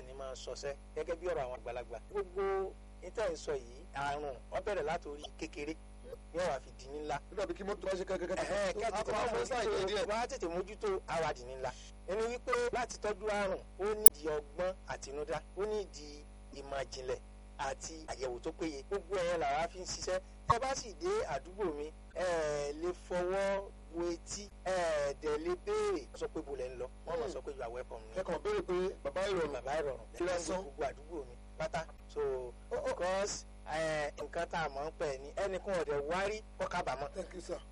ní máa sọsẹ́ gẹ́gẹ́ bí ọ̀rọ̀ àwọn àgbàlagbà gbogbo níta ń sọ yìí àrùn ó bẹ̀rẹ̀ látòrí kékeré yóò wá fi di ní ńlá nígbà bí kí mọ́tò bá ṣe kẹ́kẹ́ ẹ̀hẹ́n kẹ́kẹ́ kẹ́tì tó àwọn sáà yẹn díẹ̀. wọ́n á tètè mójútó àwàdì ńlá ẹni wípé láti tọ́jú àrùn ó nídìí ọgbọ́n àtinúdá ó nídìí ìmọ̀ ìjìnlẹ̀ àti àyẹ̀wò tó péye gbogbo ẹ̀yẹn làwa fi ń ṣiṣẹ́ ẹ bá sì dé àdúgbò mi ẹ lè fọwọ́ wo etí ẹ dẹ̀ lè béèrè sọ pé bolẹ̀ ń lọ wọ́n mọ̀ sọ pé you are welcome ni kẹ́kọ̀ọ́ béèrè pé bàbá ìrọ̀rùn bàbá ìrọ̀rùn Kí lẹ sọ? gbogbo àdúgbò mi pátá so because ẹ, nǹkan tá a mọ̀ ń pẹ̀ ní ẹnìkan ọ̀dẹ̀ wárí kọ́ kábàámọ̀ thank you sir.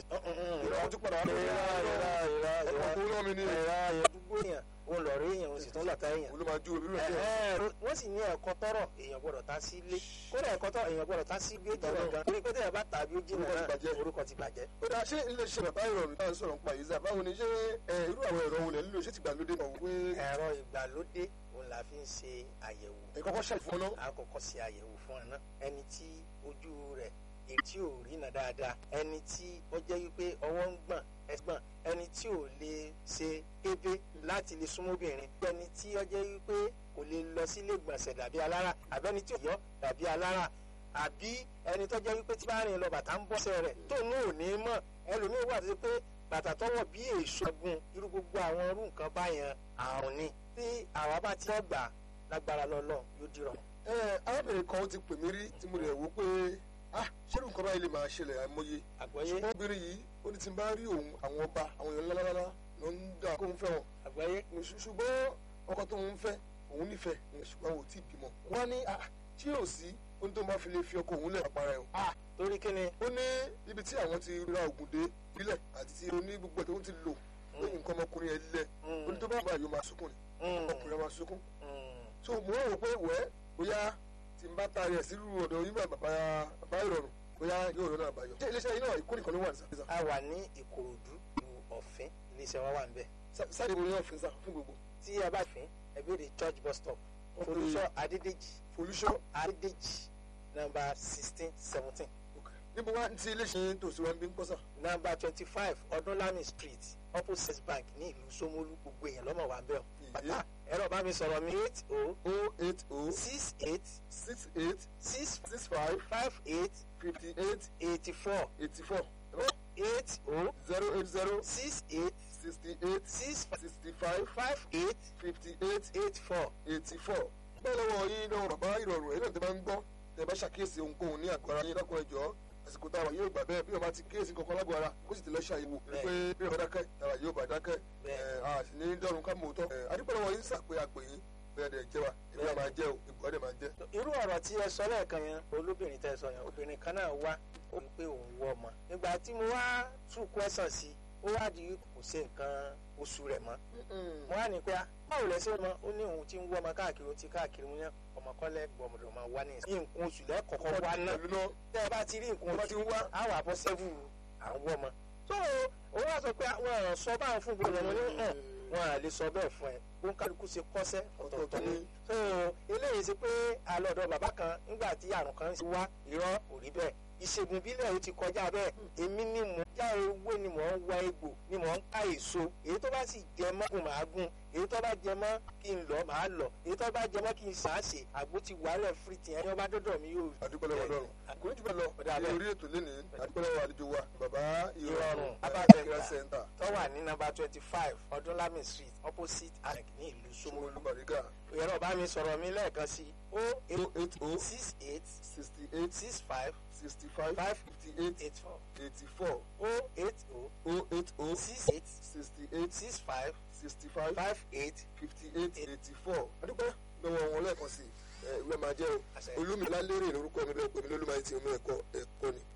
ìrọ̀ ìrọ̀ tún padà wá lórí ìrọ̀ ìrọ̀ ọkọ̀ tó rán mi ní ìrọ̀ àdúgbò èèyàn òun lọ rí èèyàn òun sì tún lọ́ta èèyàn. olú máa ju omi rẹ̀ díẹ̀. Ẹ̀hẹ́n, wọ́n sì ní ẹ̀kọ́ tọrọ èèyàn gbọ́dọ̀ tá sí ilé kódà ẹ̀kọ́ tọrọ èèyàn gbọ́dọ̀ tá sí ilé jìnnà gan torí pé tẹ̀yà bá tàbí ó jìnnà Orúkọ ti náà bàjẹ́. orúkọ ti bàjẹ́. ó dáa ṣé iléeṣẹ́ bàbá ìrọ̀rùn náà sọ̀rọ̀ ń pa yìí sá báwo ni ṣé ẹ, irú àwọn ẹ̀rọ wo lẹ̀ nílò ṣé ti gbàlódé náà wípé ẹ̀rọ ìgbàlódé òun la fi ń ṣe àyẹ̀wò ẹ kọ́kọ́ ṣàfihàn náà. a kọ́kọ́ ṣe àyẹ̀wò fún ẹ náà ẹni tí ojú rẹ̀ etí ò rí nà dáadáa ẹni tí ó jẹ́ wípé ọwọ́ ń gbọ̀n ẹgbọ̀n ẹni tí ò lè ṣe kébé láti lè súnmọ́ obìnrin ẹni tí ó jẹ́ wípé kò lè lọ sílé gbọ̀nsẹ̀ dàbí alára àbẹ́ni tí ò yọ dàbí alára àbí ẹni tó jẹ́ wípé tí bá rìn lọ bàtà ń bọ́sẹ̀ rẹ̀ tó ní ò ní mọ̀ ẹlòmíì wà tó ṣe pé bàtà tọwọ́ bí èso ẹ̀gún irú gbogbo àwọn irú nǹkan báyẹn àrùn ni tí àwa bá ti gbà lágbára lọ́lọ́ yóò dìrọ̀ ẹ arábìnrin kan ó ti pè mí rí tí mo rẹ̀ wò pé ah ṣé nǹkan báyìí lè máa ṣẹlẹ̀ àìmọye àgbọ́yé ṣùgbọ́n obìnrin yìí ó ní tí n bá rí òun àwọn ọba àwọn èèyàn ńláńlá ló ń dà kó ń fẹ́ wọn àgbọ́yé Ṣù- ṣùgbọ́n ọkọ tó ń fẹ́ òun nífẹ̀ẹ́ ṣùgbọ́n ò tí ì bímọ wọ́n á ní ah tí yóò sí ohun tó máa fi lè fi ọkọ òun lẹ̀ àpárá ẹ̀ o ah torí kí ni ó ní ibi tí àwọn ti ra ògùn dé ìbílẹ̀ àti tí oní gbogbo ẹ̀ tó ń ti lò pé nǹkan ọmọkùnrin ẹ̀ lẹ̀ ó ní tó bá bá yóò máa sunkún ni ọkùnrin ẹ̀ máa sunkún so mo rò pé wẹ́ bóyá tí n bá taari ẹ̀ sírú ọ̀dọ̀ yín bàbá bàbá ìrọ̀rùn bóyá yóò rọ́nà àbáyọ. ṣé iléeṣẹ́ yín náà ìkórè kan ló wà ní sàfihàn. a wà ní ìkòròdú ìlú ọ̀fìn iléeṣẹ́ wa wà ń bẹ̀ sáà ìbò yẹn fi sá fún gbogbo. tí ẹ bá fín ẹ béèrè church bus stop olùṣọ́ adédèjì folúṣọ́ adédèjì nọ́mbà sixteen seventeen níbo wá ti iléeṣẹ́ yín tòsí wa ń bí ń pọ́sà. nọ́mbà twenty five ọdúnlami street opposite bank ní ìlú Ṣómólú gbogbo èèyàn lọ́mọ wa ń bẹ̀ ọ́ pátá ẹ̀rọ bá mi sọ̀rọ̀ mi eight o o eight o six eight six eight six six five five eight fifty eight eighty four eighty four eight o zero eight zero six eight sixty eight six sixty five five eight fifty eight eight four. eighty four. bẹ́ẹ̀ lọ́wọ́ yín náà bàbá ìrọ̀rùn ẹ̀yìn náà tẹ́ bá ń gbọ́ tẹ́ bá ṣàkíyèsí ohunkóhun ní àgọ́ ara yín lọ́kùnrin ẹ̀jọ́ àsìkò táwa yóò gbà bẹ́ẹ̀ bí wọ́n bá ti kíyèsí kankan lágọ̀ọ́ ara kó sì ti lọ ṣàyẹ̀wò pé bí wọ́n bá dákẹ́ táwa yóò bá dákẹ́ Bẹ́ẹ̀. ẹ̀ a sì ní dọ́run ká mọ̀ tọ́ adúpẹ́ lọ́wọ́ yín sàpé àpè yín bẹ́ẹ̀ dẹ̀ jẹ́ wa ìgbà máa jẹ́ o ìgbà dẹ̀ máa jẹ́. irú ọ̀rọ̀ tí ẹ sọ lẹ́ẹ̀kan yẹn olóbìnrin tẹ́ ẹ sọ yẹn obìnrin kan náà wá ó ní pé òun wọ ọmọ nígbà tí mo wá tún kwẹ́sàn sí ó wá di kò sí nǹkan oṣù rẹ̀ mọ́ mo wá ní pé ah, báwo lẹ ṣe mọ ó ní òun ti ń wọ ọmọ káàkiri ó ti káàkiri mo yẹn ọmọ kọ́lẹ́ gbọmọdọ̀ máa wá ní ìsìn nǹkan oṣù lẹ́kọ̀ọ́kọ́ wá náà pẹ̀lú náà tẹ́ ẹ bá ti rí nǹkan Tó bá oṣù ti ń wá. á wà bọ́ sẹ́fù à ń wọ́ ọmọ tó o wá sọ pé àwọn ọ̀rọ̀ sọ báwọn fún gbogbo ọmọ ní hàn wọn à lè sọ bẹ́ẹ̀ fún ẹ bó ń kálukú ṣe kọ́sẹ́ ọ̀tọ̀ọ̀tọ̀ ni so eléyìí ṣe pé alọ́dọ̀ bàbá kan nígbà tí àrùn kan ti wá irọ́ kò rí bẹ́ẹ̀ ìṣègùn bílẹ̀ ó ti kọjá bẹ́ẹ̀ èmi ni mò ń já ewé ni mò ń wá egbò ni mò ń ká èso èyí tó bá sì jẹ mọ́ kò máa gún èyí tó bá jẹ mọ́ kí n lọ máa lọ èyí tó bá jẹ mọ́ kí n sàásè àgbo ti wàhálẹ̀ fìrìtì ẹni ọba dọ́dọ̀ mi yóò adúpẹ́ lọ́wọ́ lọ́rùn kò ní jù bẹ́ẹ̀ lọ Ọ̀dà ní bẹ́ẹ̀. orí ètò lénìí adúpẹ́ lọ́wọ́ àlejò wa bàbá ìrọ̀rùn Ìrọ̀rùn, abájẹ́ Abájẹ́ center tó wà ní nọ́mbà twenty five ọdúnlami street opposite anec ní ìlú Ṣómólú Ṣómólú Bàrígà ẹ̀rọ bá mi sọ̀rọ̀ mi lẹ́ẹ̀kan sí o o eight o six eight sixty eight six five sixty five Five. fifty eight eight four eighty four o eight o o eight o six eight sixty eight six five sixty five five eight fifty eight eighty four adúpẹ́ lọ́wọ́ wọn lẹ́ẹ̀kan sí ẹ ìwé máa jẹ́ o Àṣẹ. olómìnira lérè lórúkọ mi bẹ́ẹ̀ pé mi lólùmọ̀ àti omi ẹ̀kọ́ ẹ̀kọ́ ni.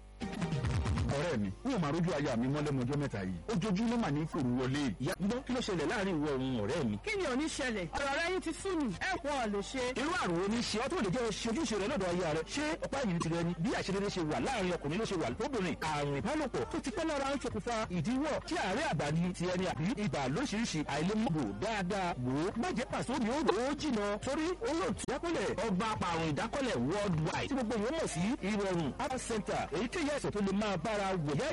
ọ̀rẹ́ mi n ò máa rójú aya mi mọ́lẹ́mọjọ́ mẹ́ta yìí ojoojúmọ́ mà ní fòrú wọlé ìyá gbọ́ kí ló ṣẹlẹ̀ láàrin ìwọ òun ọ̀rẹ́ mi. kí ni ò ní ṣẹlẹ̀ ọ̀rọ̀ rẹ yín ti sú mi ẹ pọ̀ lè ṣe. irú àrùn wo ni ṣe ọ́ tó lè jẹ́ ṣe ojúṣe rẹ lọ́dọ̀ aya rẹ ṣé ọ̀pá ẹ̀yìn ti rẹ ni bí àṣedédé ṣe wà láàrin ọkùnrin ló ṣe wà lóbìnrin àrùn ìbálòpọ̀ tó ti pẹ́ lára ń ṣokùnfà ìdíwọ́ tí àárẹ̀ àgbà ni ti ẹni àbí ibà lóṣìṣì àìlèmọ́bò dáadáa wò ó má jẹ́ pàṣẹ omi ó rò ó jìnà torí olóòtú dákọ́lẹ̀ ọba apàrùn ìdákọ́lẹ̀ worldwide tí gbogbo ìwé mọ̀ sí ìrọ̀rùn health center èyíkéyìí àìsàn tó lè máa bára wòyá